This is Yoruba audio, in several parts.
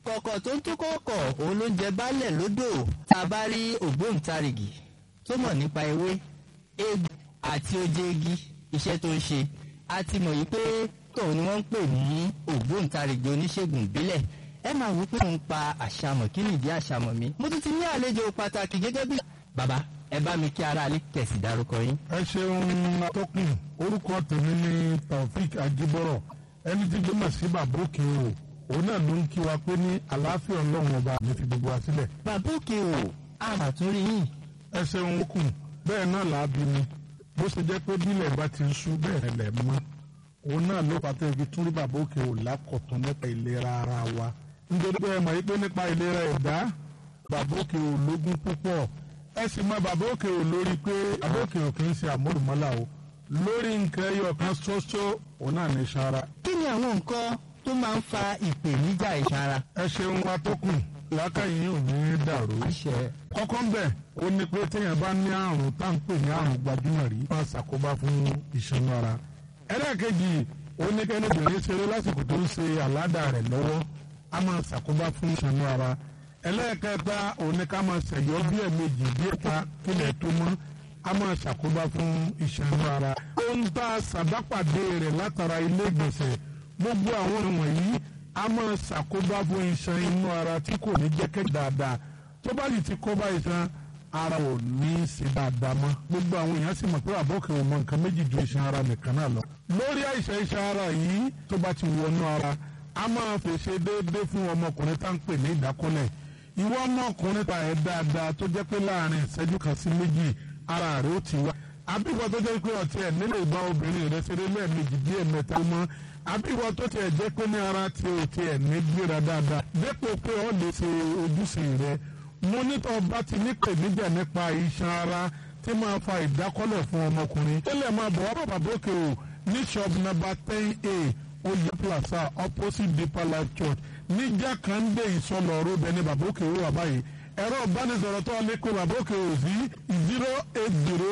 kọ̀kọ̀ tó ń tó kọ̀kọ̀ òun ló ń jẹ baálẹ̀ lódò tá a bá rí ògbóǹtarìgì tó mọ̀ nípa ewé egbò àti oje igi iṣẹ́ tó ń ṣe a ti mọ̀ yìí pé tóun ni wọ́n ń pè ní ògbóǹtarìgì oníṣègùn ìbílẹ̀ ẹ máa wí pé òun pa àṣàmọ̀ kí nìdí àṣàmọ̀ mi mo tún ti ní àlejò pàtàkì gẹ́gẹ́ bí. bàbá ẹ bá mi kí ara alẹ́ kẹ̀sì dárúkọ yín. ẹ ṣeun atọ́kùn orúkọ tèmi ni taofik ajibọrọ ẹni tí gbọmọ sí bàbá òkè o òun náà ló ń kí wa pé ní àlàáfíà ọlọ́run ọba mi fi gbogbo wa sílẹ̀. bàbá òkè o àmàtúrí yín. ẹ ṣeun kùn bẹ́ẹ̀ náà là á bí mi bó ṣe jẹ́ pé bílẹ̀ bá ti ń sú bẹ́ẹ̀ lẹ̀ mọ́ òun náà ló pàtó ibi tún rí bàbá òkè o lákọ̀tún nípa ìlera ara wa nítorí pé ẹ mọ̀ yí pé nípa ìlera ẹ̀dá bàbá òkè o lógún púpọ̀ ẹ sì mọ bàbá òkè o lórí pé bàbá òkè o kì í ṣe àmúlùmọ́là o lórí nǹkan ẹyọ kan ṣoṣo òun náà ní sara. kí ni àwọn nǹkan tó máa ń fa ìpèníjà ìsara. ẹ ṣeun wa tó kù làákàyè ò ní í dàrú. àṣẹ. kọ́kọ́ ń bẹ̀ ó ní pé téèyàn bá ní àrùn tá à ń pè ní àrùn gbajúmọ̀ rí máa ṣàkóbá fún ìṣanú ara. ẹlẹ́ẹ̀kejì ó ní kẹ́ni obìnrin ṣeré lásìkò tó ń ṣe àládà rẹ̀ lọ́wọ́ á máa ṣàkóbá fún ìṣanú ara. ẹlẹ́ẹ̀kẹta ó ní ká máa ṣẹ̀yọ́ bí ẹ̀mejì bí ẹ̀ta kílẹ̀ tó mọ́ á máa ṣàkóbá fún ìṣanú ara. ó ń ta ṣàbápàdé rẹ̀ látara ilé ìgbọ̀nsẹ̀ gbogbo àwọn wọ̀nyí a máa ṣàkóbá fún iṣan inú ara tí kò ní jẹ́kẹ́ dáadáa tó bá sì ti kóbá iṣan ara ò ní í ṣe dáadáa mọ́ gbogbo àwọn èèyàn sì mọ̀ pé àbọ̀kẹ́ ò mọ nǹkan méjì ju iṣan ara nìkan náà lọ. lórí àìsàn iṣan ara yìí tó bá ti wọnú ara a máa fèsè déédéé fún ọmọkùnrin tá ń pè ní ìdákọ́lẹ̀ ìwọ ọmọkùnrin ta ẹ̀ dáadáa tó jẹ́ pé láàrin ìṣẹ́jú kan sí méjì ara rẹ̀ ó ti wá àbíwọ tó jẹ́ pé ọtí ẹ̀ nílò ìbá obìnrin rẹ̀ ṣeré lẹ́ẹ̀mejì díẹ̀ mẹ́ta mọ́ àbíwọ tó tiẹ̀ jẹ́ pé ní ara tí o tiẹ̀ ní gbéra dáadáa dépò pé ọ lè ṣe ojúṣe rẹ̀ mo nítọ́ bá ti ní pèníjà nípa iṣan ara tí máa fa ìdákọ́lẹ̀ fún ọmọkùnrin tẹ́lẹ̀ máa bọ̀ wá bàbá bókè o ní shop number ten a oyè plaza opposite deeper life church ní jákàndé ìsọlọ rọbẹ ní bàbá òkè o wà báyìí ẹ̀rọ ìbánisọ̀rọ̀ tó lè kó bàbá òkè o sí zero eight zero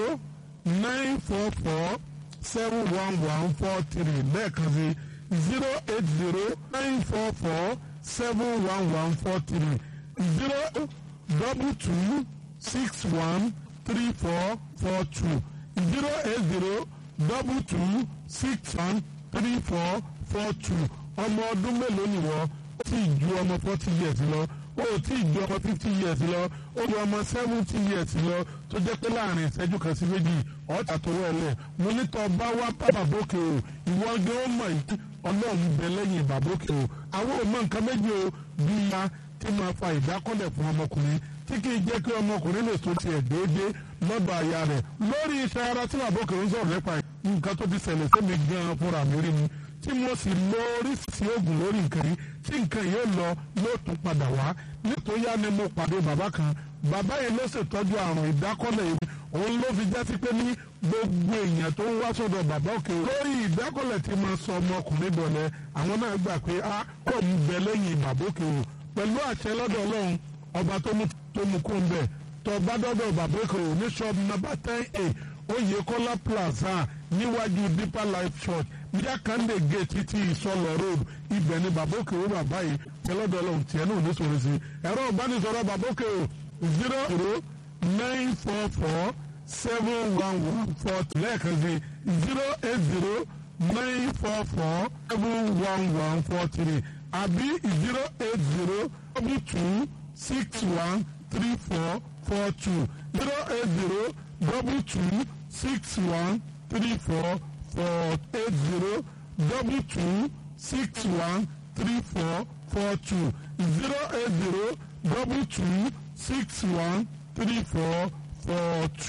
nine four four seven one one four three lẹ́ẹ̀kan sí zero eight zero nine four four seven one one four three zero double two six one three four four two zero eight zero double two six one three four four two ọmọ ọdún mélòó ni wọ́n ó ti ju ọmọ forty years lọ ó ti ju ọmọ fifty years lọ ó ju ọmọ seventy years lọ tó jẹ́ pé láàrin ìṣẹ́jú kan sí méjì ọ̀tà tó wọlé mo ní tọ́ bá wá bá bàbókè o ìwọ ọdún ó mọ̀ yìí ọlọ́run bẹ lẹ́yìn bàbókè o àwọn ò mọ nǹkan méjì o bí ya tí máa fa ìdákọ́lẹ̀ fún ọmọkùnrin tí kì í jẹ́ kí ọmọkùnrin lè so tiẹ̀ déédéé lọ́dọ̀ àyà rẹ̀ lórí iṣẹ́ ara tí bàbókè ń sọ̀rọ̀ nípa nǹkan tó ti ṣẹlẹ̀ sẹ́mi gan-an fúnra mi rí ni tí mo sì lo oríṣiríṣi oògùn lórí nǹkan yìí tí nǹkan yìí ó lọ yóò tún padà wá nítorí yá ni mo pàdé bàbá kan bàbá yìí ló ṣètọ́jú àrùn ìdákọ́lẹ̀ yìí òun ló fi já sí pé ní gbogbo èèyàn tó ń wá sọ́dọ̀ bàbá òkè lórí ìdákọ́lẹ̀ tí máa sọ ọmọkùnrin dọ̀lẹ́ àwọn náà gbà pé a kò ń bẹ lẹ́yìn bàbá òkè o pẹ̀lú àṣẹ lọ́dọ̀ ọlọ́run ọba tó mú tó mú kó ń bẹ̀ tó bá dọ́dọ̀ bàbá òkè o ní ṣọ́ọ̀bù nàbà ten a oyèkọ́lá plaza níwájú deeper life church jákàndé gate ti ìsọlọ road ibẹ̀ ni bàbá òkè o bàbá yìí tẹ́lọ́dọ̀ ọlọ́run tiẹ̀ náà ní sọ̀rọ̀ sí ẹ̀rọ ìbánisọ̀rọ̀ bàbá òkè o zero zero nine four four seven one one four lẹ́ẹ̀kan sí zero eight zero nine four four seven one one four three àbí zero eight zero double two six one three four four two zero eight zero double two six one three four four eight zero double two six one three four four two zero eight zero double two six one three four four two.